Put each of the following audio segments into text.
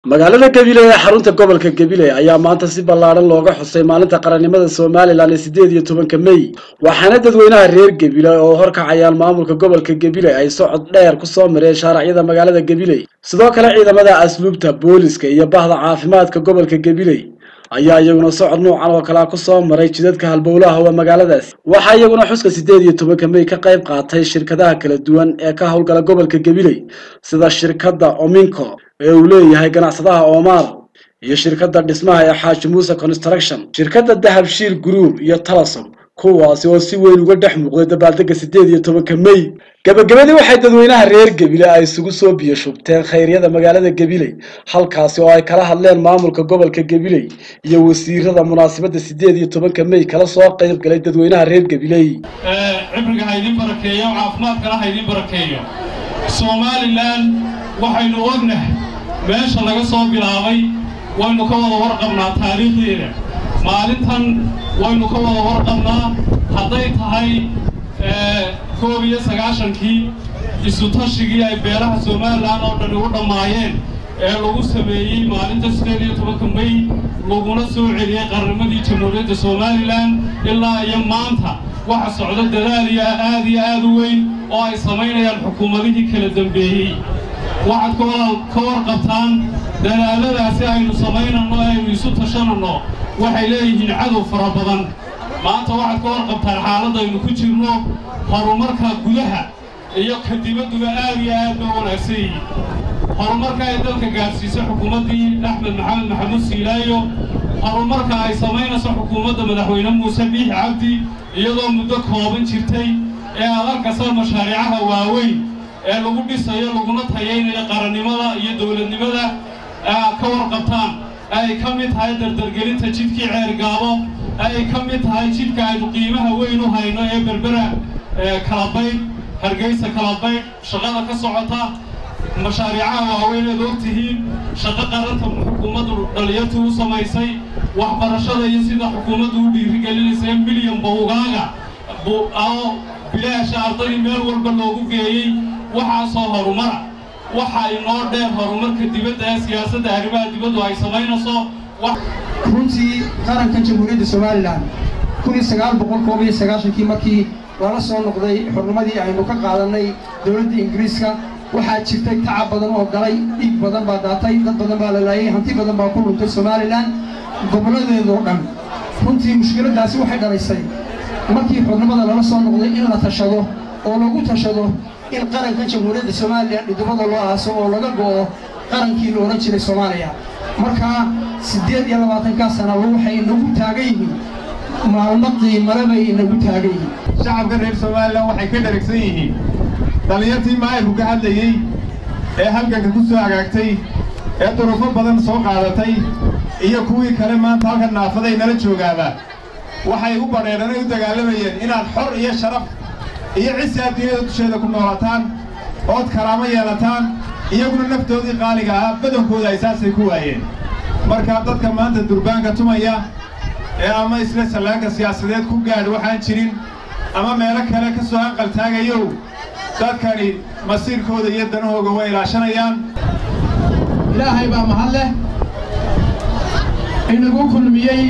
magaalada gabiley ee xarunta gobolka gabiley ayaa maanta si ballaadhan looga xusay maalinta qarannimada somalilan ee siddeed iyo tobanka mey waxaana dadweynaha reer gabiley oo horkacayaan maamulka gobolka gabiley ay socod dheer ku soo mareen shaaracyada magaalada gabiley sidoo kale ciidamada asluubta booliska iyo bahda caafimaadka gobolka gabiley ayaa iyaguna socod nuucan oo kalea ku soo maray jidadka halbowlaha waa magaaladaasi waxaa iyaguna xuska siddeed iyo tobanka mey ka qayb qaatay shirkadaha kala duwan ee ka howlgala gobolka gabiley sida shirkadda ominco ee uu leeyahay ganacsadaha omar iyo shirkadda dhismaha ee xaaji muuse construction shirkadda dahabshiil group iyo talasom kuwaasi oo si weyn uga dhex muuqday dabaaldega siddeed iyo tobanka mey gabagabadii waxay dadweynaha reer gebile ay isugu soo biyo shubteen khayryada magaalada gabiley halkaasi oo ay kala hadleen maamulka gobolka gabiley iyo wasiirada munaasabadda siddeed iyo tobanka mey kala soo qayb galay dadweynaha reer gabiley cibriga ha idin barakeeyo caafimaadkana ha idin barakeeyo somalilan waxaynu ognahay meesha laga soo bilaabay waynu ka wada warqabnaa taariikhdeeda maalintan waynu ka wada warqabnaa hadday tahay koob iyo sagaashankii isutashigii ay beelaha somalilan oo dhani u dhammaayeen ee lagu sameeyey maalinta siddeed iyo tobanka mey laguna soo celiyey qarnimadii jamhuuriyadda somalilan ilaa iyo maanta waxa socdo dadaal iyo aad iyo aad u weyn oo ay samaynayaan xukuumadihii kala dambeeyey waxaad ka warqabtaan dadaaladaasi aynu samaynanno ee aynu isu tashananno waxay leeyihiin cadow fara badan maanta waxaad ka warqabtaan xaaladaynu ku jirno horumarka gudaha iyo ka dibadduba aad iyo aad ba wanaagsan yihiin horumarka ay dalka gaadhsiisay xukuumaddii axmed maxamed maxamuud siilaayo horumarka ay samaynayso xukuumadda madaxweyne muuse biix cabdi iyadoo muddo kooban jirtay ee aad arkaysa mashaariicaha waaweyn ee lagu dhisayo laguna tayaynayo qarannimada iyo dowladnimada ka warqabtaan ay ka mid tahay dardargelinta jidkii ceergaabo ay ka mid tahay jidka aynu qiimaha weyn u hayno ee berbera kalabaydh hargeysa kalabaydh shaqada ka socota mashaariicaha waaweyn eed og tihiin shaqo qaranta xukuumaddu dhalinyartii u samaysay waxbarashada iyo sida xukuumaddu u dhiirigelinaysa milyan bawgaaga oo bilaasha ardaydii meel walba loogu geeyey waxaasoo horumara waxa inoo dheer horumarka dibadda ee siyaasadda arrimaha dibaddu ay samaynayso runtii qaranka jamhuuriyadda somalilan kun iyo sagaal boqol koob iyo sagaashankii markii lala soo noqday xurnimadii aynu ka qaadannay dowladda ingiriiska waxaa jirtay tacab badan oo galay dhiig badan baa daatay dad badan baa la laayay hanti badan baa ku dhuntay somalilan gobolladeedoo dhan runtii mushkiladdaasi waxay dhalaysay markii xurnimada lala soo noqday in la tashado oo lagu tashado in qaranka jamhuuriyadda somalilan dhidibada loo aaso oo laga go'o qarankii la odhan jiray soomaaliya markaa siddeed iyo labaatankaa sana waxay inagu taagan yihiin maalmo qiimale bay inagu taagan yihiin shacabka reer somalilan waxay ka dharagsan yihiin dhallinyartii maayirku ka hadlayey ee halganka ku soo agaagtay ee durufo badan soo qaadatay iyo kuwii kale maanta halkan naafaday nala joogaaba waxay u badheedhanay u dagaalamayeen inaad xor iyo sharaf iyo cisi adduunyada dusheeda ku noolataan ood karaamo yeelataan iyaguna naftoodii qaaliga ah badankooda ay saasay ku waayeen markaa dadka maanta durbaanka tumaya ee ama isla sallaanka siyaasadeed ku gaadh waxaan jirin ama meelo kale ka soo hanqal taagayow dadkani masiirkooda iyo danahooga way ilaashanayaan ilaahay baa mahad leh inagu kulmiyey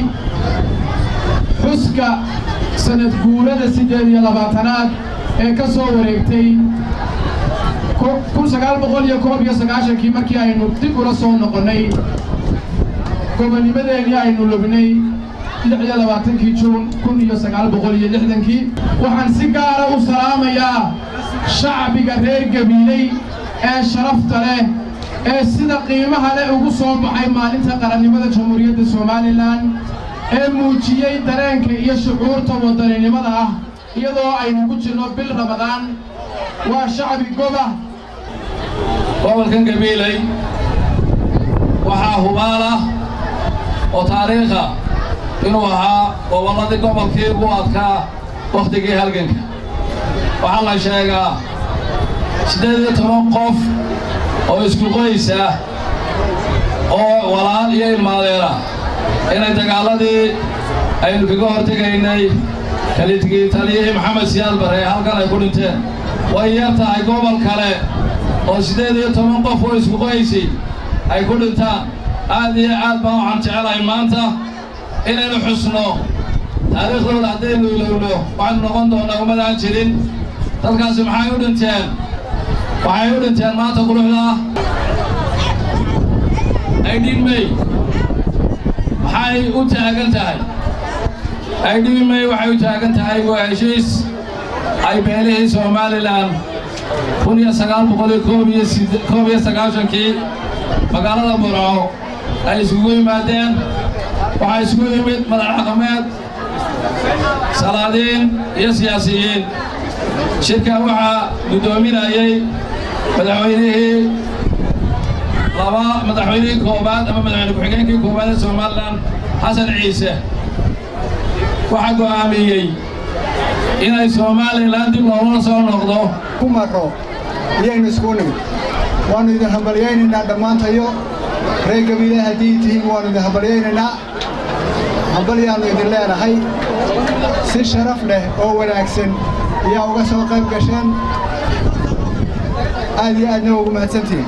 xuska sanad guurada siddeed iyo labaatanaad ee ka soo wareegtay kun sagaal boqol iyo koob iyo sagaashankii markii aynu dib ula soo noqonnay gobonnimadeennii aynu lubnay lix iyo labaatankii juun kun iyo sagaal boqol iyo lixdankii waxaan si gaara u salaamayaa shacbiga reer gabiiley ee sharafta leh ee sida qiimaha leh ugu soo baxay maalinta qarannimada jamhuuriyadda somalilan ee muujiyey dareenka iyo shucuurta wadaninimada ah iyadoo aynu ku jirno bil ramadaan waa shacbi goba gobolkan gabiiley waxaa hubaal ah oo taariikha inuu ahaa gobolladii gobolkii ugu adkaa wakhtigii halganka waxaa la sheegaa siddeed iyo toban qof oo isku qoysa oo walaal iyo ilmaadeena inay dagaalladii aynu kaga hortegaynay kalitigii taliyihii maxamed siyaad barre ee halkan ay ku dhinteen way yar tahay gobol kale oo siddeed iyo toban qof oo isku qoysay ay ku dhintaan aad iyo aad baan waxaan jecelahay maanta inaynu xusno taariikhdooda haddaynu ilowno waxaynu noqon doonnaa ummadaan jirin dadkaasi maxay u dhinteen waxay u dhinteen maanta quruxda aydhiin may maxay u taagan tahay aydhiin may waxay u taagan tahay waa heshiis ay beelihii somalilan kun iyo sagaal boqol iyo koob iyo koob iyo sagaashankii magaalada burco ay isugu yimaadeen waxaa isugu yimid madax dhaqameed salaadiin iyo siyaasiyiin shirka waxaa guddoominayey madaxweynihii laba madaxweynihii koowaad ama madaxweyne ku-xigeenkii koowaad ee somalilan xasan ciise waxaa go'aamiyey inay somalilan dib loogula soo noqdo ku marro iyaynu isku nimid waannu idin hambalyaynaynaa dhammaantayo reer gabiile haddii tihiin waannu idin hambalyaynaynaa hambalyaannu idin leenahay si sharaf leh oo wanaagsan ayaa uga soo qayb gasheen aad iyo aadna ugu mahadsantihiin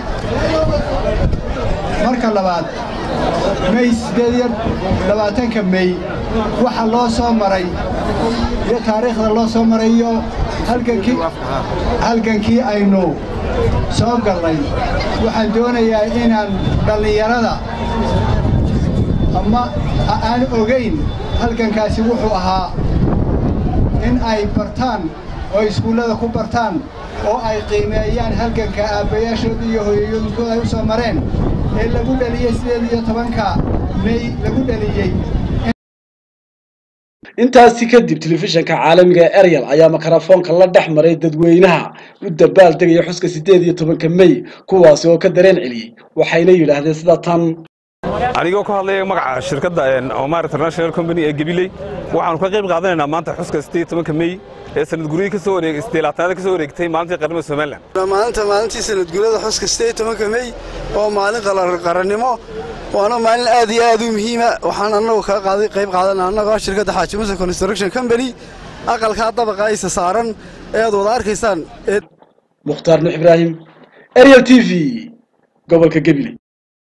marka labaad mey siddeed iyo labaatanka mey waxa loo soo maray iyo taariikhda loo soo maray iyo halgankii halgankii aynu soo gallay waxaan doonayaa inaan dhallinyarada ama aan ogayn halgankaasi wuxuu ahaa in ay bartaan oo iskuullada ku bartaan oo ay qiimeeyaan halganka aabbayaashooda iyo hooyooyinkooda ay u soo mareen ee lagu dhaliyey sideed iyo tobanka mey lagu dhaliyey intaasi kadib telefishanka caalamiga ee eryal ayaa mikrofoonka la dhex maray dadweynaha u dabaal degaya xuska siddeed iyo tobanka mey kuwaasi oo ka dareen celiyey waxayna yidhaahdeen sida tan anigoo ku hadlaya magaca shirkadda omar international company ee gabiley waxaanu ka qayb qaadanaynaa maanta xuska siddeed tobanka mey ee sanad guryihii ka soo wareeg isdeelaatanaada ka soo wareegtay maalintii qaranimada somalilan maalinta maalintii sanad guryada xuska siddeed tobanka mey oo maalin qarannimo waana maalin aad iyo aad u muhiima waxaan annagu kaa qaaday qayb qaadana annagoo shirkadda xaaji musa construction company aqalkaa dabaqa aysa saaran ee aad wada arkaysaan mukhtaar nuux ibraahim eryal t v gobolka gabiley